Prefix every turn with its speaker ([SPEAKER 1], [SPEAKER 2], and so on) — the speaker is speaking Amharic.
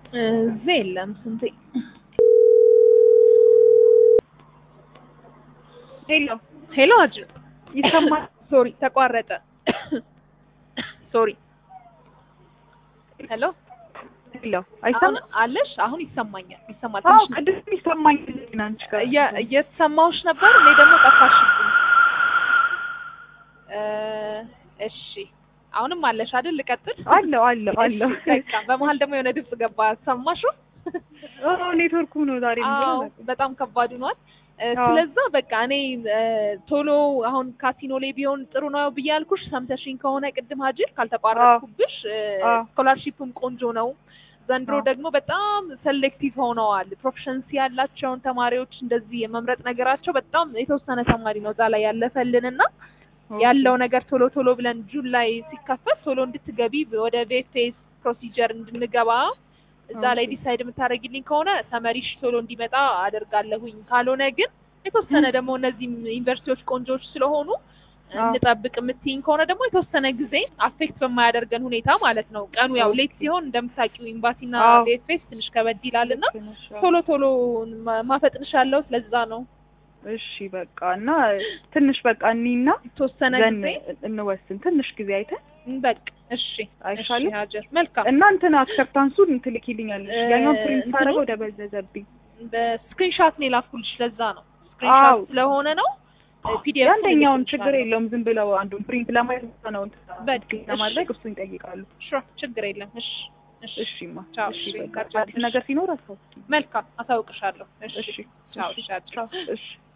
[SPEAKER 1] እዚህ የለም ስንቴ
[SPEAKER 2] ሄሎ
[SPEAKER 1] ሄሎ አጅ
[SPEAKER 2] ይሰማል?
[SPEAKER 1] ሶሪ ተቋረጠ ሶሪ ሄሎ
[SPEAKER 2] ሄሎ
[SPEAKER 1] አሁን
[SPEAKER 2] አይሰማም?
[SPEAKER 1] አለሽ አሁን ይሰማኛል ይሰማል
[SPEAKER 2] አዎ
[SPEAKER 1] ትንሽ
[SPEAKER 2] ቅድም ይሰማኝ ግን አንቺ ጋር
[SPEAKER 1] እየ- እየተሰማሁሽ ነበር እኔ ደግሞ ጠፋሽብኝ እ እሺ አሁንም አለሽ አይደል ልቀጥል
[SPEAKER 2] አለው አለው አለው
[SPEAKER 1] እሺ፣ በቃ በመሀል ደግሞ የሆነ ድምጽ ገባ ሰማሽው
[SPEAKER 2] ኦ ኔትወርኩ ነው ዛሬ
[SPEAKER 1] አዎ
[SPEAKER 2] ምንድነው?
[SPEAKER 1] በጣም ከባድ ሆኗል እ
[SPEAKER 2] አዎ።
[SPEAKER 1] ስለዛ በቃ እኔ እ ቶሎ አሁን ካሲኖ ላይ ቢሆን ጥሩ ነው ብዬ ያልኩሽ ሰምተሽኝ ከሆነ ቅድም ሀጅር ካልተቋረጥኩብሽ
[SPEAKER 2] አዎ።
[SPEAKER 1] ስኮላርሺፕም ቆንጆ ነው ዘንድሮ
[SPEAKER 2] አዎ።
[SPEAKER 1] ደግሞ በጣም ሴሌክቲቭ ሆነዋል ፕሮፌሽንሲ ያላቸውን ተማሪዎች እንደዚህ የመምረጥ ነገራቸው በጣም የተወሰነ ተማሪ ነው እዛ ላይ ያለፈልንና ያለው ነገር ቶሎ ቶሎ ብለን ጁን ላይ ሲከፈት ቶሎ እንድትገቢ ወደ ቬፌስ ፕሮሲጀር እንድንገባ እዛ ላይ
[SPEAKER 2] ኦኬ።
[SPEAKER 1] ዲሳይድ የምታደርጊልኝ ከሆነ ተመሪሽ ቶሎ እንዲመጣ አደርጋለሁኝ። ካልሆነ ግን የተወሰነ ደግሞ እነዚህም ዩኒቨርሲቲዎች ቆንጆዎች ስለሆኑ
[SPEAKER 2] አዎ።
[SPEAKER 1] እንጠብቅ የምትይኝ ከሆነ ደግሞ የተወሰነ ጊዜ አፌክት በማያደርገን ሁኔታ ማለት ነው። ቀኑ ያው ሌት ሲሆን እንደምታውቂው ኤምባሲና
[SPEAKER 2] አዎ።
[SPEAKER 1] ቬፌስ ትንሽ ከበድ ይላልና
[SPEAKER 2] ልክ ነሽ፣ አዎ።
[SPEAKER 1] ቶሎ ቶሎ ማ- ማፈጥንሻለሁ። ስለዛ ነው
[SPEAKER 2] እሺ በቃ እና ትንሽ በቃ እኒና
[SPEAKER 1] የተወሰነ
[SPEAKER 2] ዘን
[SPEAKER 1] ጊዜ
[SPEAKER 2] እንወስን ትንሽ ጊዜ አይተን
[SPEAKER 1] በቃ እሺ
[SPEAKER 2] አይሻልም?
[SPEAKER 1] እሺ ሀጀር መልካም
[SPEAKER 2] እና እንትን አክሰፕታንሱን ትልኪልኛለሽ
[SPEAKER 1] እ-
[SPEAKER 2] ያኛውን ፕሪንት
[SPEAKER 1] እንትኑ?
[SPEAKER 2] ሳደርገው ደበዘዘብኝ
[SPEAKER 1] በስክሪንሻት ነው የላኩልሽ ለዛ ነው
[SPEAKER 2] አዎ።
[SPEAKER 1] ስክሪንሻት ስለሆነ ነው ፒዲኤፍ
[SPEAKER 2] የአንደኛውን ችግር የለውም ዝም ብለው አንዱን ፕሪንት ለማየት ብቻ ነው እንትን
[SPEAKER 1] በቃ፣
[SPEAKER 2] ክሊክ ለማድረግ እሱን ይጠይቃሉ
[SPEAKER 1] ችግር የለም እሺ እሺ
[SPEAKER 2] እሺ ማ
[SPEAKER 1] ቻው፣
[SPEAKER 2] እሺ
[SPEAKER 1] እሺ፣
[SPEAKER 2] በቃ
[SPEAKER 1] ቻው፣
[SPEAKER 2] አዲስ ነገር ሲኖር አሳውቂኝ
[SPEAKER 1] መልካም አሳውቅሻለሁ እሺ
[SPEAKER 2] እሺ
[SPEAKER 1] ቻው
[SPEAKER 2] እሺ
[SPEAKER 1] ቻው
[SPEAKER 2] ቻው እሺ